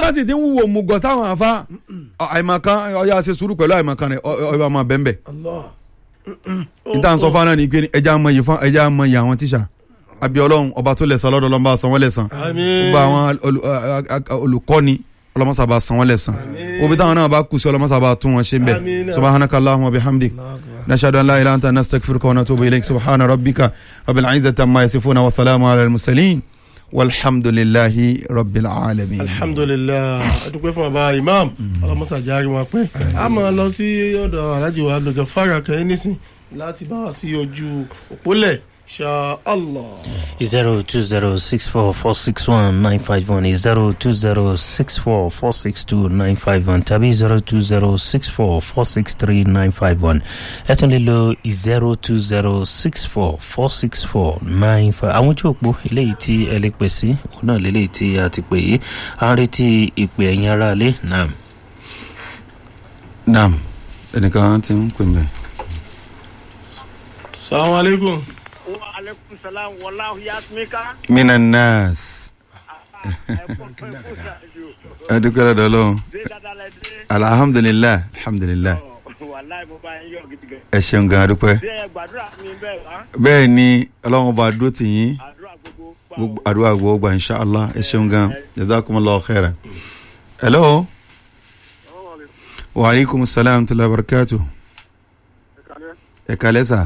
bá sì ti ń wúwo mùgọ̀ sáwọn àfa àìmọ̀kan ọ̀yà ṣe sùúrù pẹ̀lú àìmọ̀kan rẹ̀ ọ̀yà máa bẹ́ẹ̀ bẹ́ẹ̀ Allah. níta ń sọ fún náà ni pé ẹja mọ yìí fún ẹja mọ yìí àwọn tíṣà àbí ọlọ́run ọba tó lẹ̀sán lọ́dọ̀ ọlọ́mọba san wọ́n lẹ̀sán àmín. gbogbo àwọn olù- a- a- a- olùkọ́ni ọlọ́mọsàbà san wọ́n lẹ̀sán òbí táwọn náà bá kù sí ọlọ́mọsàbà tún wọn ṣe ń bẹ̀ Àmín. subhanaka allahumma wa bihamdik nashhadu an la ilaha illa anta nastaghfiruka wa natubu ilayk subhana rabbika rabbil izzati amma yasifuna wa salamun ala al mursalin walhamdulillahi rabbil alamin. alhamdulilayi adúpẹ́ fún baba imam ọlọmọsàjáre wọn pé a máa lọ sí ọ̀dọ̀ alhaji wa abdulgafar fara kẹ́hìn nísìn láti bá wa sí ojú òpólẹ̀ ṣá allah. zero two zero six four four six one nine five one zero two zero six four four six two nine five one tàbí zero two zero six four four six three nine five one ẹ tún lè lo zero two zero six four four six four nine five àwọn ojú òpó eléyìí tí ẹ lè pè sí òun náà lélẹ́yìí tí a ti pè yìí à ń retí ìpè ẹ̀yìn ara lé náà. naam ẹnìkan ti ń pè mí. salamu aleykum. wa alaikum salam wallahu yasmika minan nas adúgbò lọ́dọ̀ ọlọ́run ṣe dáadáa lẹ dé alhamdulilayi alhamdulilayi wàláì mo bá yín yọ gidi gan ẹ ṣeun gan adúpẹ́. ṣé ẹ gbàdúrà mi bẹ́ẹ̀ wá bẹ́ẹ̀ ni ọlọ́run bá dúró tì yín àdúrà gbogbo gbà gbogbo àdúrà gbogbo gbà inshallah ẹ ṣeun gan jazakumullahu khairan. hello wa aleykum salaam tula barakatu. ẹ kalẹ́ sà.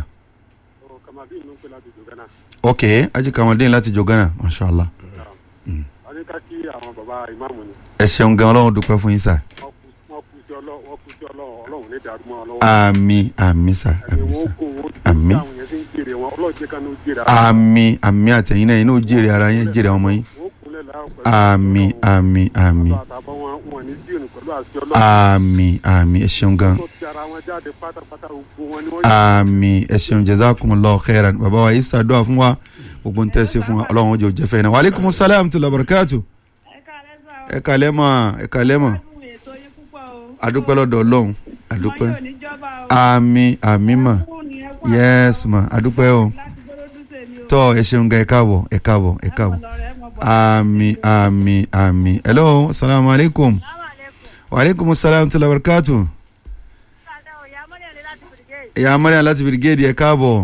ok ají kàmádé láti jogana mashallah. àníká kí àwọn bàbá ìmáàmù ni ẹ ṣeun gan ọlọ́run dúpẹ́ fún yín sà. wọ́n kú wọ́n kú sí ọlọ́ wọ́n kú sí ọlọ́ ọlọ́run ní dàrú mọ́ ọ lọ́wọ́. àmì àmì sà ẹni àmì sà. wọ́n kó wọ́n ti Àmín. tí àwọn yẹn ti ń jèrè wọn ọlọ́ọ̀jẹ́ kan ló jèrè àmì àmì àtẹ̀yìn náà yín náà jèrè ara yín jèrè ọmọ yín. wọ́n kúnlẹ̀ láàrú pẹ̀lú àmì àmì àmì àtàbọ̀ wọn wọn ní díònù pẹ̀lú àti ọlọ́run àmì àmì ẹ ṣeun gan. tó ti ara wọn jáde pátápátá gbogbo wọn ni wọ́n àmì ẹ ṣeun jazakumullahu khairan bàbá wa yìí ṣàdúrà fún wa gbogbo ń tẹ̀sí fún wa ọlọ́run jò jẹ́fẹ́ náà wàlẹ́kùn sálàm tó lọ́bàrẹ́kàtù ẹ kàlẹ́ mọ̀ ẹ kàlẹ́ mọ̀ adúpẹ́ lọ́dọ̀ ọlọ́run adúpẹ́ àmì àmì mọ̀ yẹ́s mọ̀ adúpẹ́ o tọ́ ẹ ṣeun gan ẹ káàbọ̀ ẹ káàbọ̀ ẹ káàbọ̀ àmì àmì àmì hello salamu aleykum wàlẹ́kùn sálàm tó lọ́bàrẹ́kàtù ìyá mọ́ríà láti bìrìgéèdì ẹ káàbọ̀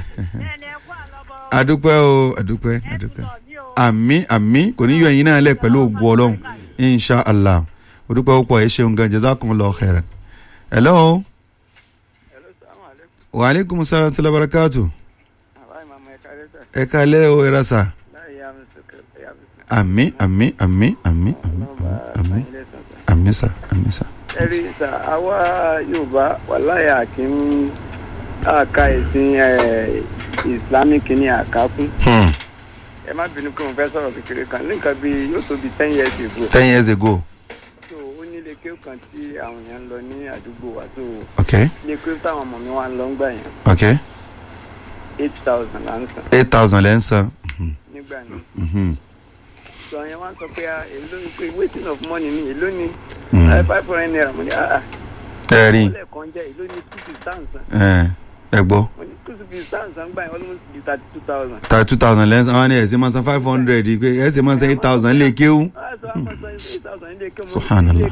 adúpẹ́ o adúpẹ́ adúpẹ́ àmì àmì kò ní yọ ẹ̀yin náà lẹ̀ pẹ̀lú ògùn ọlọ́run insha allah odúpẹ́ púpọ̀ ẹ ṣeun gan jazakumullahu khairan. hello wa aleykum salaam tala barakatu ẹ kálẹ́ o ẹ rasa àmì àmì àmì àmì àmì àmì àmì sa àmì sa. ẹ̀rí sà àwa yorùbá wàláyà kì í àka ẹ̀sìn ẹ̀, islamic ní àkákún Hmm. ẹ má bínú pé mo fẹ́ sọ̀rọ̀ kékeré kan ní nǹkan bíi yóò tó bíi ten years ago ten years ago so ó ní ilé kéwù kan tí àwọn èèyàn ń lọ ní àdúgbò wa so okay ilé kéwù táwọn ọmọ mi wá ń lọ ń gbà yẹn okay eight thousand là ń san eight thousand lẹ́ ń san. Mhm. nígbà náà Mhm. so àwọn yẹn wá ń sọ pé ah, èló ni pé waiting of money ni èló ni Mhm. ah, five hundred naira mo ní ah ah ẹ rí ọlẹ́ kan jẹ́ èló ni two fifty thousand ẹ ẹ gbọ́. mo ní two fifty thousand gbà yẹn almost be thirty two thousand. ta two thousand lẹ́sìn àwọn ni ẹ̀sìn máa san five hundred pé ẹ̀sìn máa san eight thousand lè kéwú. Subhanallah.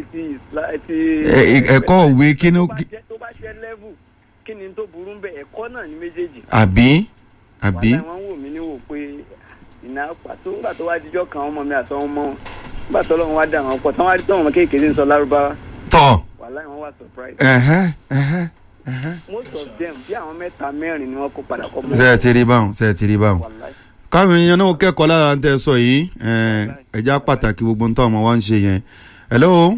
Ẹ- ẹ- ẹ̀kọ́ òwe kí ni ó- tó bá jẹ́ level kí ni tó burú ń bẹ ẹ̀kọ́ náà ní méjèèjì. àbí àbí wàhálà wọn wò mí ní wò pé ìná pàtó ńgbà tó wá dijọ́ kan ọmọ mi àtọwọn ọmọ wọn ńgbà tó lọ́wọ́ wá dà wọn pọ̀ tí wọ́n wá rí tọ́wọ́n ọmọ kéékèèké ń sọ lárúbáwá tọ̀ wàhálà wọn wà surprise. ẹ̀hẹ́ ẹ̀hẹ́ ẹ̀hẹ́. most of them bí àwọn mẹ́ta mẹ́rin ni wọ́n kó padà kọ́ ṣe ẹ ti rí báwọn ṣe ẹ ti rí báwọn. wàhálà káwọn èèyàn náà kẹ́kọ̀ọ́ lára ń tẹ́ sọ yìí ẹ̀ẹ́dẹ́jà pàtàkì gbogbo ń tọ́ ọmọ wa ń ṣe yẹn. hello